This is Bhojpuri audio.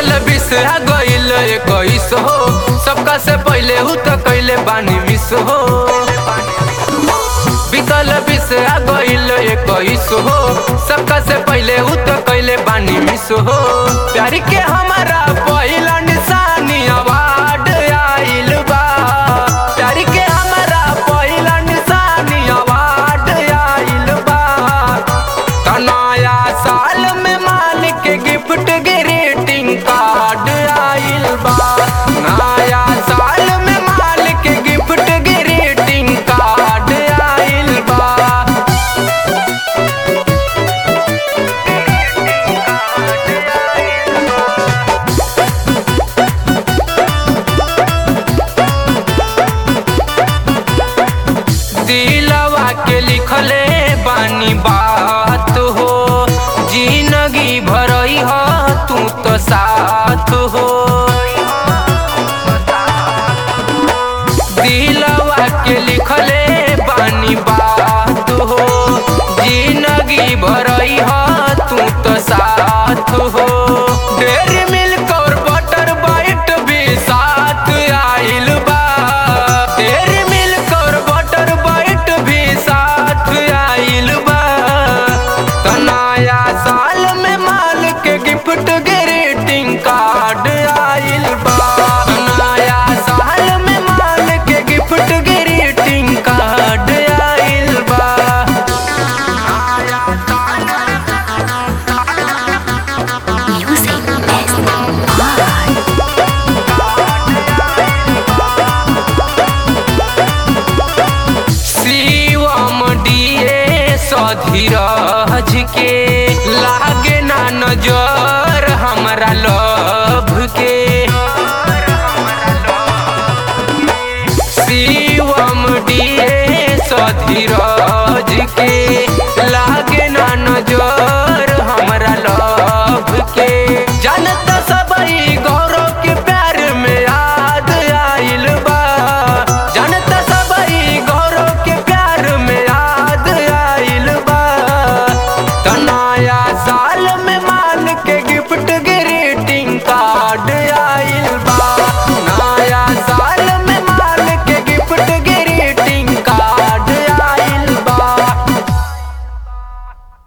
बीतल बीस आ गईल इक्कीस हो सबका से पहले हु तो कैले बानी मिस हो बीतल बीस आ गईल इक्कीस हो सबका से पहले हु तो कैले बानी मिस हो प्यार के हमारा पहिला निशानी अवार्ड आइल बा प्यार के हमारा पहिला निशानी अवार्ड आइल बा त नया साल में मालिक के गिफ्ट ग्रीटिंग कार्ड आइल बा नया साल में मालिक के गिफ्ट ग्रीटिंग कार्ड आइल बा दिलवा के लिखले बानी बात हो जिंदगी भरई हो तू तो साथ हो दिलवा के लिखले बानी बात हो जिंदगी भरई हो तू तो साथ हो डेरी मिल्क और बटर बाइट भी साथ आइल बा डेरी मिल्क और बटर बाइट भी साथ आइल बा त नया साल में माल के गिफ्ट ग्रीटिंग कार्ड आइल बा नया साल में माल के गिफ्ट ग्रीटिंग कार्ड आइल बा Music is art. शिवम डीए सधीरज के लागे ना नजर हमरा लभ के शिवम डीए सधीरज के